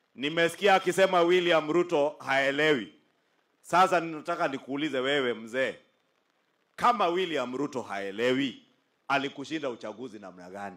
Nimesikia akisema William Ruto haelewi. Sasa ninataka nikuulize wewe mzee, kama William Ruto haelewi, alikushinda uchaguzi namna gani?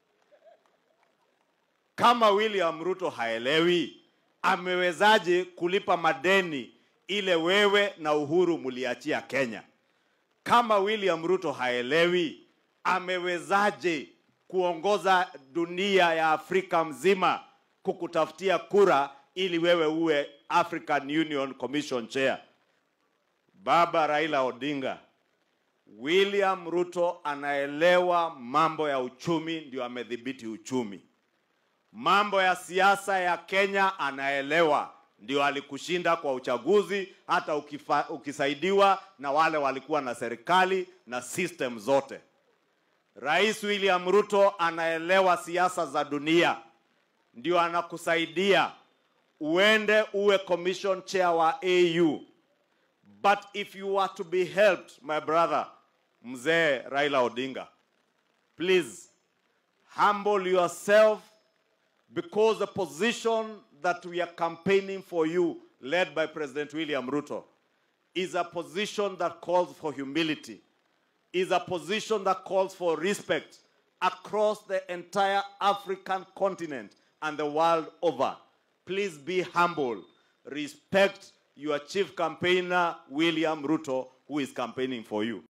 Kama William Ruto haelewi, amewezaje kulipa madeni ile wewe na Uhuru mliachia Kenya? Kama William Ruto haelewi, amewezaje kuongoza dunia ya Afrika mzima kukutafutia kura ili wewe uwe African Union Commission Chair? Baba Raila Odinga, William Ruto anaelewa mambo ya uchumi, ndio amedhibiti uchumi. Mambo ya siasa ya Kenya anaelewa, ndio alikushinda kwa uchaguzi, hata ukifa, ukisaidiwa na wale walikuwa na serikali na system zote. Rais William Ruto anaelewa siasa za dunia, ndio anakusaidia uende uwe commission chair wa AU. But if you are to be helped, my brother, mzee Raila Odinga, please humble yourself because the position that we are campaigning for you, led by President William Ruto, is a position that calls for humility, is a position that calls for respect across the entire African continent and the world over. Please be humble. Respect your chief campaigner, William Ruto, who is campaigning for you.